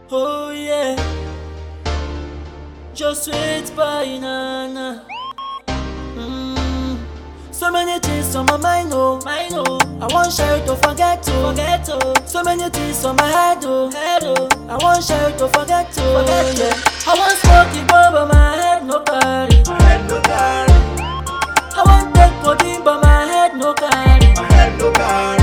Oh yeah. Just sweet banana. Mm. So many things on my mind, oh, mind, oh. I want share it to forget to, forget to. So many things on my head, oh, head, oh. I want share it to forget to, forget to. I want smoke it over my head, no carry. My head no carry, I want take codeine, but my head no carry. my head no carry,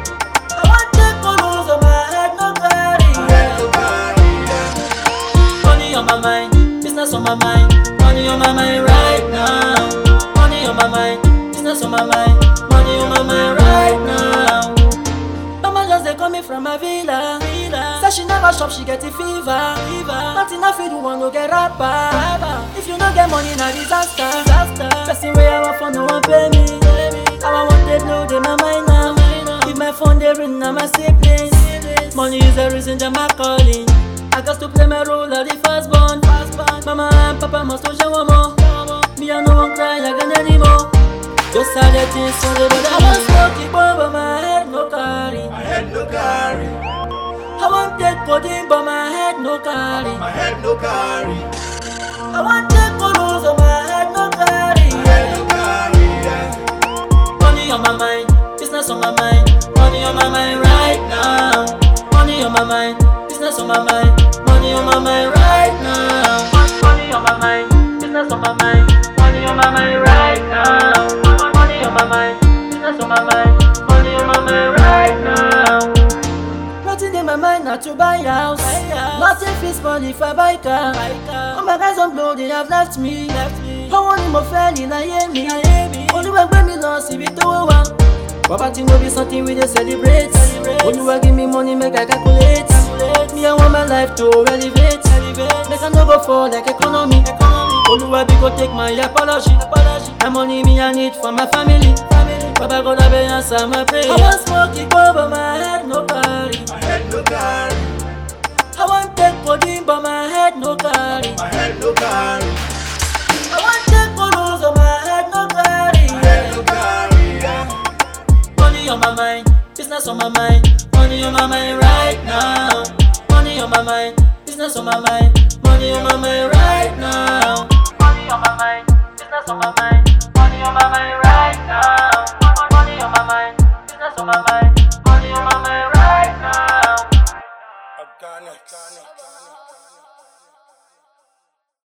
I want take colors, but my head no carry. my head no carry. Yeah. Money on my mind, business on my mind, money on my mind right now. Money on my mind, business on my mind, money on my mind right now. Mama just they call me from my villa, villa. Say she never shop, she get a fever, fever. Nothing I feel do want to get rapper, rapper. If you no get money, na disaster, disaster. Person where I want for no one pay me, pay me. How I want they blow they my mind now. If my phone they ring, now my siblings. Money is the reason that my calling. I got to play my role of the first born. Mama and Papa must to show more. Me I no one cry again anymore. Just all the things so they but I want smoke it but my head no carry. My head no carry, I want take codeine but my head no carry. my head no carry, I want take colors but my head no carry. my head no carry. Yeah. Money on my mind, business on my mind, money on my mind right now. Money on my mind, business on my mind, money on my mind right now. Money on my mind, business on my mind, money on my mind right now. Money on my mind, business on my mind, money on my mind right now. Nothing in my mind not to buy house. Nothing fits money if I buy car. All my guys on blow, they have left me. I want him fairly, na hear me. Olúwa gbé mi lọ síbi tó wà. Poverty no be something we dey celebrate. Olúwa give me money make I calculate. Me I want my life to elevate. Make I no go fall like economy. Olúwa bí go take my apology. Na money me I need for my family. Baba God abeg answer my prayer. I wan smoke igbo but my head no carry. My head no carry, I wan take codeine but my head no carry. my head no carry, I wan take photos but my head no carry. my head no carry. Yeah. Money on my mind, business on my mind, money on my mind right now. Money on my mind, business on my mind, money on my mind right now. Money on my mind, business on my mind,